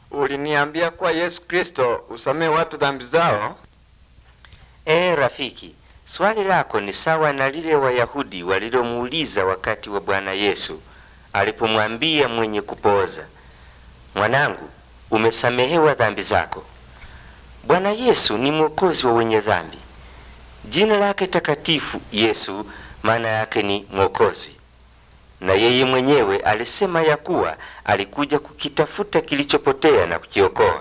uliniambia kuwa Yesu Kristo usamehe watu dhambi zao? Ee rafiki, swali lako ni sawa na lile Wayahudi walilomuuliza wakati wa Bwana Yesu alipomwambia mwenye kupooza, mwanangu, umesamehewa dhambi zako. Bwana Yesu ni mwokozi wa wenye dhambi. Jina lake takatifu Yesu maana yake ni mwokozi, na yeye mwenyewe alisema ya kuwa alikuja kukitafuta kilichopotea na kukiokoa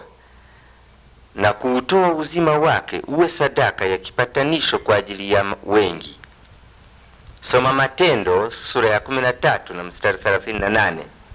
na kuutoa uzima wake uwe sadaka ya kipatanisho kwa ajili ya wengi. Soma Matendo sura ya 13 na mstari 38.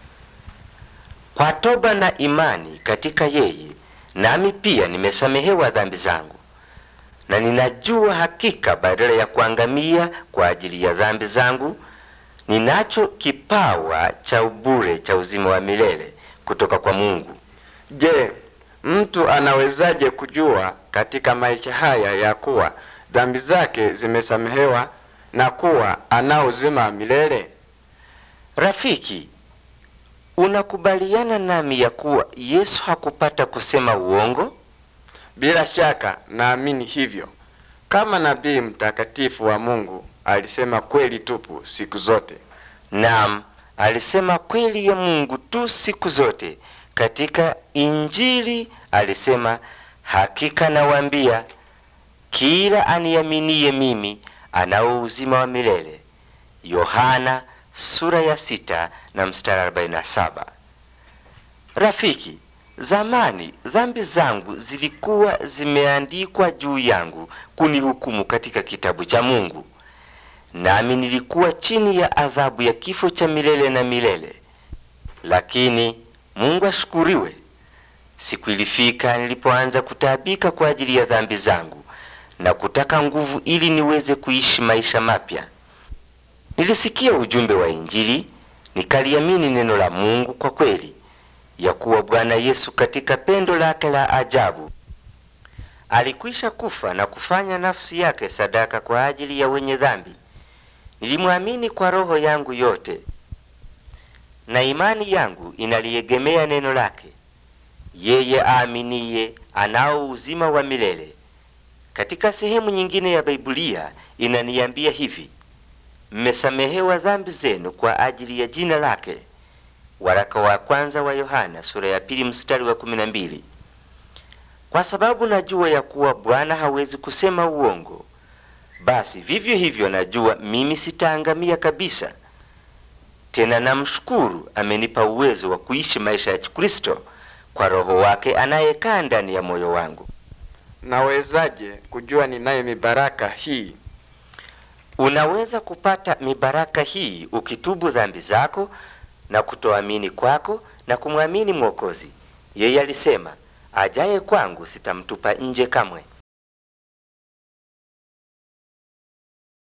Kwa toba na imani katika yeye, nami pia nimesamehewa dhambi zangu, na ninajua hakika badala ya kuangamia kwa ajili ya dhambi zangu, ninacho kipawa cha ubure cha uzima wa milele kutoka kwa Mungu. Je, mtu anawezaje kujua katika maisha haya ya kuwa dhambi zake zimesamehewa na kuwa anao uzima wa milele? Rafiki, unakubaliana nami ya kuwa Yesu hakupata kusema uongo? Bila shaka naamini hivyo. Kama nabii mtakatifu wa Mungu alisema kweli tupu siku zote. Naam, alisema kweli ya Mungu tu siku zote. Katika Injili alisema, hakika nawaambia, kila aniaminiye mimi anao uzima wa milele. Yohana sura ya sita na mstari arobaini na saba. Rafiki, zamani dhambi zangu zilikuwa zimeandikwa juu yangu kunihukumu katika kitabu cha Mungu, nami nilikuwa chini ya adhabu ya kifo cha milele na milele. Lakini Mungu ashukuriwe, siku ilifika nilipoanza kutaabika kwa ajili ya dhambi zangu na kutaka nguvu ili niweze kuishi maisha mapya. Nilisikia ujumbe wa Injili, nikaliamini neno la Mungu kwa kweli, ya kuwa Bwana Yesu katika pendo lake la ajabu alikwisha kufa na kufanya nafsi yake sadaka kwa ajili ya wenye dhambi. Nilimwamini kwa roho yangu yote, na imani yangu inaliegemea neno lake. Yeye aaminiye anao uzima wa milele. Katika sehemu nyingine ya Biblia inaniambia hivi: mmesamehewa dhambi zenu kwa ajili ya jina lake. Waraka wa kwanza wa Yohana sura ya pili mstari wa kumi na mbili. Kwa sababu najua ya kuwa Bwana hawezi kusema uongo, basi vivyo hivyo najua mimi sitaangamia kabisa. Tena namshukuru, amenipa uwezo wa kuishi maisha ya Kikristo kwa Roho wake anayekaa ndani ya moyo wangu. Nawezaje kujua ninayo mibaraka hii? Unaweza kupata mibaraka hii ukitubu dhambi zako na kutoamini kwako na kumwamini Mwokozi. Yeye alisema, ajaye kwangu sitamtupa nje kamwe.